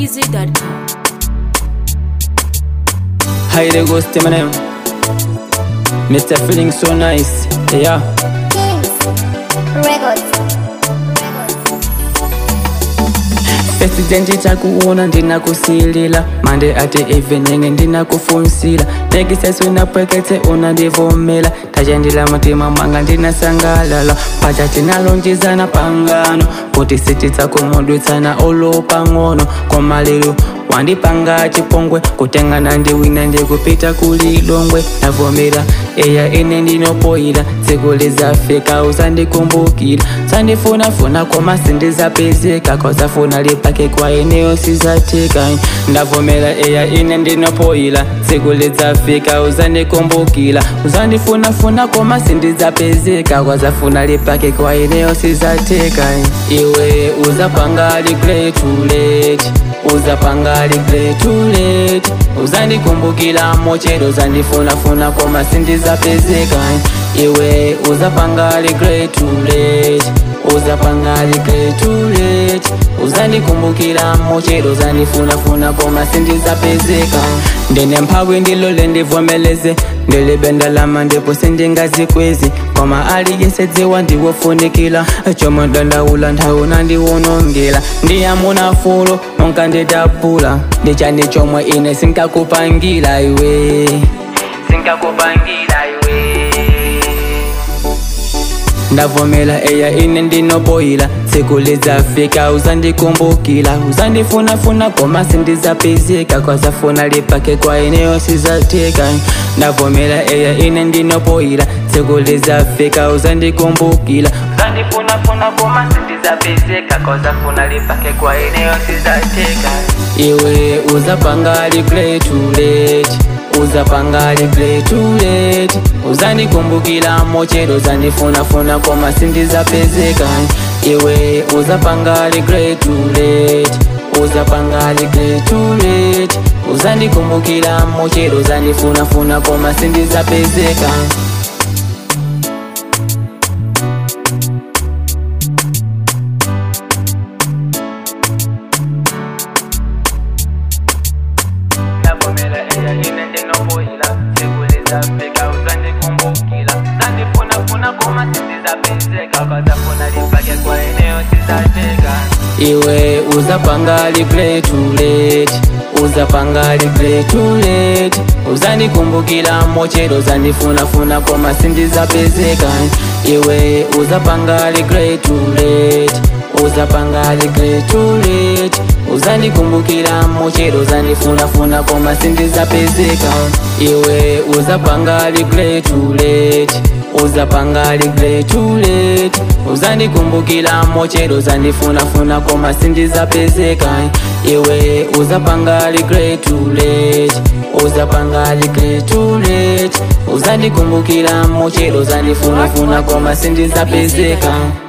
malawimusic.com. Hi there, go stay my name. Mr. Feeling so nice. Yeah. Kings Records. President takuona ndinakusilila mande ati evening ndinakufunsila nekisesu napweketse unandivomela tachandila mutima mwanga ndinasangalala pacha tinalonjezana pangano kuti sititsakumudwitsana olopang'ono komalero wandipanga chipongwe kutengana ndiwina ndikupita kulilongwe navomera eya ine ndinopoyila tsiku lizafika usandikumbukila sandifunafuna koma sindizapezeka kozafuna lipake kwa eneo sizatika ndavomera eya ine ndinopoyila tsiku lizafika usandikumbukila usandifunafuna koma sindizapezeka kozafuna lipake kwa eneo sizatika iwe uzapanga regret too late uzapanga regret too late uzandikumbukila mochero uzandifunafuna koma sindizapezeka iwe uzapanga regret too late uzapanga regret too late uzandikumbukila mochero uzandifunafuna koma sindizapezeka ndine mphawi ndilole ndivomeleze ndilibendalama ndipo sindingazikwezi koma aliyesedziwa ndiwofunikila chomwe dandaula nthauna ndiwonongela ndiyamunafulo nonka ndidabula ndichani chomwe ine sinkakupangila iwe sinkakupangila iwe ndavomela eya ine ndinopoyila tsiku lizafika uzandikumbukila uzandifunafuna koma sindizapezeka kwazafuna lipake kwa eneo sizatika ndavomela eya ine ndinopoyila tsiku lizafika uzandikumbukila uzandifunafuna koma sindizapezeka kwazafuna lipake kwa eneo sizatika iwe uzapanga regret too late uzapanga regret too late uzandikumbukila mochero uzandifunafuna koma sindizapezeka iwe uzapanga regret too late uzapanga regret too late uzandikumbukila mochero uzandifunafuna koma sindizapezeka ndavomela eya ine ndinopoyila sikulizafika uzandikumbukila zandifunafuna koma sindizapezeka kwazafuna lipake kwa eneo sizateka iwe uzapanga regret too late uzapanga regret too late uzandikumbukila mochero uzandifunafuna koma sindizapezeka iwe uzapanga regret too late uzapanga regret too late uzandikumbukila mochero uzandifunafuna koma sindizapezeka iwe uzapanga regret too late uzapanga regret too late uzandikumbukila mochero uzandifunafuna koma sindizapezeka iwe uzapanga regret too late uzapanga regret too late uzandikumbukila mochero uzandifunafuna koma sindizapezeka